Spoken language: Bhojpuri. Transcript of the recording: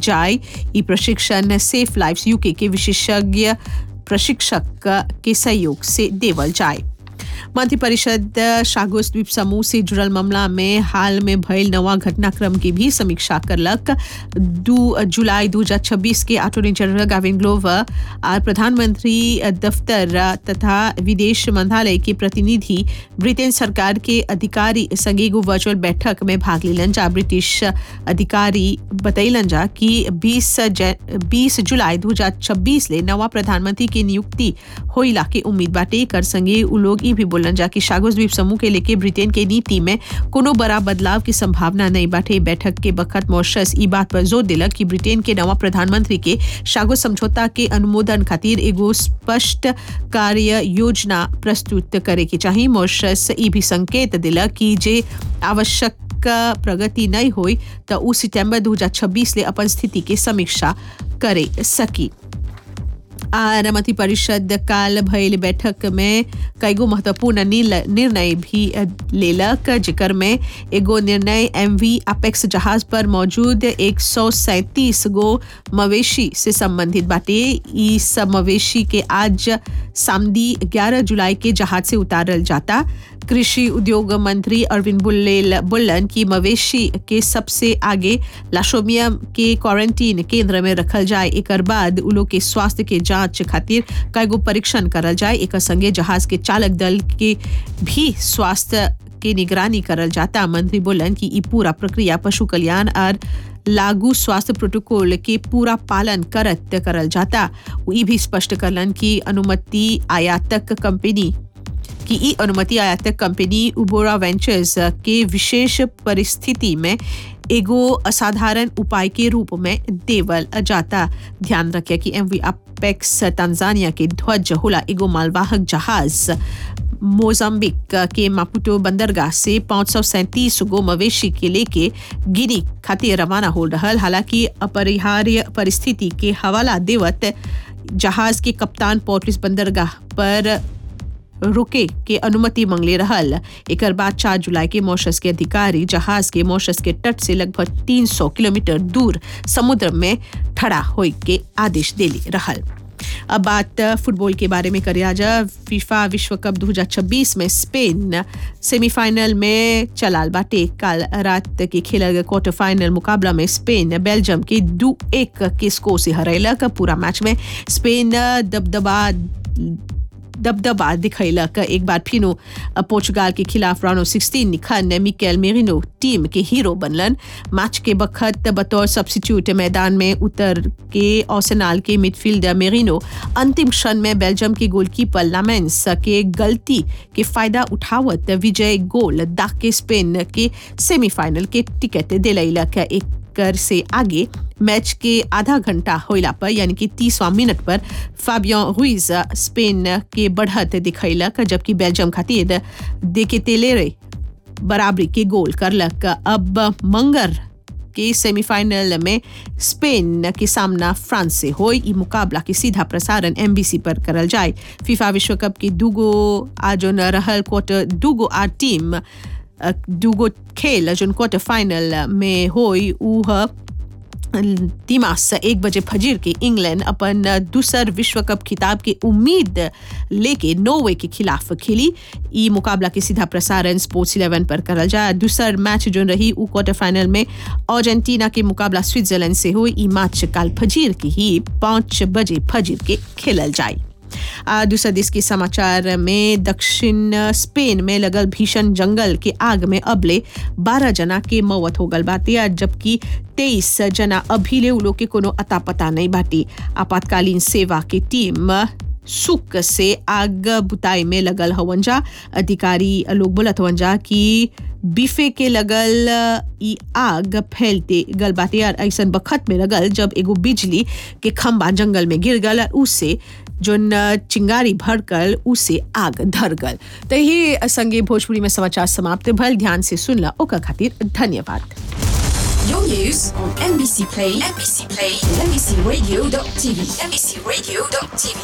जाए ई प्रशिक्षण सेफ लाइफ यूके के विशेषज्ञ प्रशिक्षक के सहयोग से देवल जाए मंत्रिपरिषद शागोस द्वीप समूह से जुड़ल मामला में हाल में भयल नवा घटनाक्रम की भी समीक्षा करलक दू जुलाई 2026 के अटॉर्नी जनरल गाविन ग्लोवर और प्रधानमंत्री दफ्तर तथा विदेश मंत्रालय के प्रतिनिधि ब्रिटेन सरकार के अधिकारी संग एगो वर्चुअल बैठक में भाग लेलन जा ब्रिटिश अधिकारी बतैलन जा कि 20 20 जुलाई 2026 ले नवा प्रधानमंत्री की नियुक्ति होइला के उम्मीद बाटे कर संगे उ लोग ई भी बोलन जा कि शागोस द्वीप समूह के लेके ब्रिटेन के नीति में कोनो बड़ा बदलाव की संभावना नहीं बाटे बैठक के बखत मॉरिशस ई बात पर जोर दिलक कि ब्रिटेन के नवा प्रधानमंत्री के शागोस समझौता के अनुमोदन खातिर एगो स्पष्ट कार्य योजना प्रस्तुत करे के चाहिए मॉरिशस ई भी संकेत दिलक कि जे आवश्यक प्रगति नहीं हुई तो उ सितंबर 2026 ले अपन स्थिति के समीक्षा करे सकी और मंत्री परिषद काल भयल बैठक में कईगो महत्वपूर्ण निर्णय भी लेलक जिकर में एगो निर्णय एमवी अपेक्स जहाज पर मौजूद एक सौ सैंतीस गो मवेशी से संबंधित बाटे ई सब मवेशी के आज सामदी 11 जुलाई के जहाज से उतारल जाता कृषि उद्योग मंत्री अरविंद बुल्लेल बुल्लन की मवेशी के सबसे आगे लाशोमिया के क्वारंटीन केंद्र में रखल जाए एक बाद उलो के स्वास्थ्य के जांच खातिर कईगो परीक्षण करल जाए एक संगे जहाज के चालक दल के भी स्वास्थ्य के निगरानी करल जाता मंत्री बोलन कि ई पूरा प्रक्रिया पशु कल्याण और लागू स्वास्थ्य प्रोटोकॉल के पूरा पालन करत करल जाता ई भी स्पष्ट करलन कि अनुमति आयातक कंपनी कि ई अनुमति आयातक कंपनी उबोरा वेंचर्स के विशेष परिस्थिति में एगो असाधारण उपाय के रूप में देवल जाता ध्यान रखे कि एमवी अपेक्स तंजानिया के ध्वज होला एगो मालवाहक जहाज मोजाम्बिक के मापुटो बंदरगाह से पाँच सौ सैंतीस गो मवेशी के लेके गिनी खातिर रवाना हो रहा हालांकि अपरिहार्य परिस्थिति के हवाला देवत जहाज के कप्तान पोर्टलिस बंदरगाह पर रुके के अनुमति मांगले रहल एक बाद चार जुलाई के मॉरिशस के अधिकारी जहाज के मॉरिशस के तट से लगभग 300 किलोमीटर दूर समुद्र में ठड़ा होए के आदेश देली रहल अब बात फुटबॉल के बारे में करिया जा फीफा विश्व कप 2026 में स्पेन सेमीफाइनल में चलाल बाटे कल रात के खेलल गए क्वार्टर फाइनल मुकाबला में स्पेन बेल्जियम के दो एक के स्कोर से हरैलक पूरा मैच में स्पेन दबदबा दबदबा दिखैलक एक बार फिनो पोर्चुगाल के खिलाफ राउंड ऑफ सिक्सटीन निखन मिकेल मेरिनो टीम के हीरो बनलन मैच के बखत बतौर सब्सिट्यूट मैदान में उतर के ओसेनाल के मिडफील्डर मेरिनो अंतिम क्षण में बेल्जियम के गोलकीपर लामेंस के गलती के फायदा उठावत विजय गोल दाग के स्पेन के सेमीफाइनल के टिकट दिलैलक एक कर से आगे मैच के आधा घंटा होइला पर यानी कि तीसवा मिनट पर फाबियन रुइज स्पेन के बढ़त दिखैलक जबकि बेल्जियम खातिर देके तेलेरे बराबरी के गोल करलक अब मंगर के सेमीफाइनल में स्पेन के सामना फ्रांस से हो ई मुकाबला के सीधा प्रसारण एमबीसी पर करल जाए फीफा विश्व कप के दूगो आज रहल क्वार्टर दूगो आ टीम दूगो खेल जोन क्वार्टर फाइनल में होई उ दिमाग एक बजे फजीर के इंग्लैंड अपन दूसर विश्व कप खिताब के उम्मीद लेके नोवे के खिलाफ खेली ई मुकाबला के सीधा प्रसारण स्पोर्ट्स इलेवन पर करल जाए दूसर मैच जो रही उ क्वार्टर फाइनल में अर्जेंटीना के मुकाबला स्विट्जरलैंड से हो ई मैच काल फजीर की ही पाँच बजे फजीर के खेलल जाए दूसरा देश के समाचार में दक्षिण स्पेन में लगल भीषण जंगल के आग में अबले 12 जना के मौत हो गल बाटे जबकि 23 जना अभी ले लोग के कोनो अता पता नहीं बाटी आपातकालीन सेवा की टीम सुख से आग बुताई में लगल हवन जा अधिकारी लोग बोलत हवन जा कि बीफे के लगल ई आग फैलते गल बाटे और ऐसा बखत में लगल जब एगो बिजली के खंबा जंगल में गिर गल उसे जोन चिंगारी भड़कल उसे आग धर गल तो ये संगे भोजपुरी में समाचार समाप्त भल ध्यान से सुनला ओकर खातिर धन्यवाद Your news on NBC Play, NBC Play, NBCRadio.tv, NBCRadio.tv.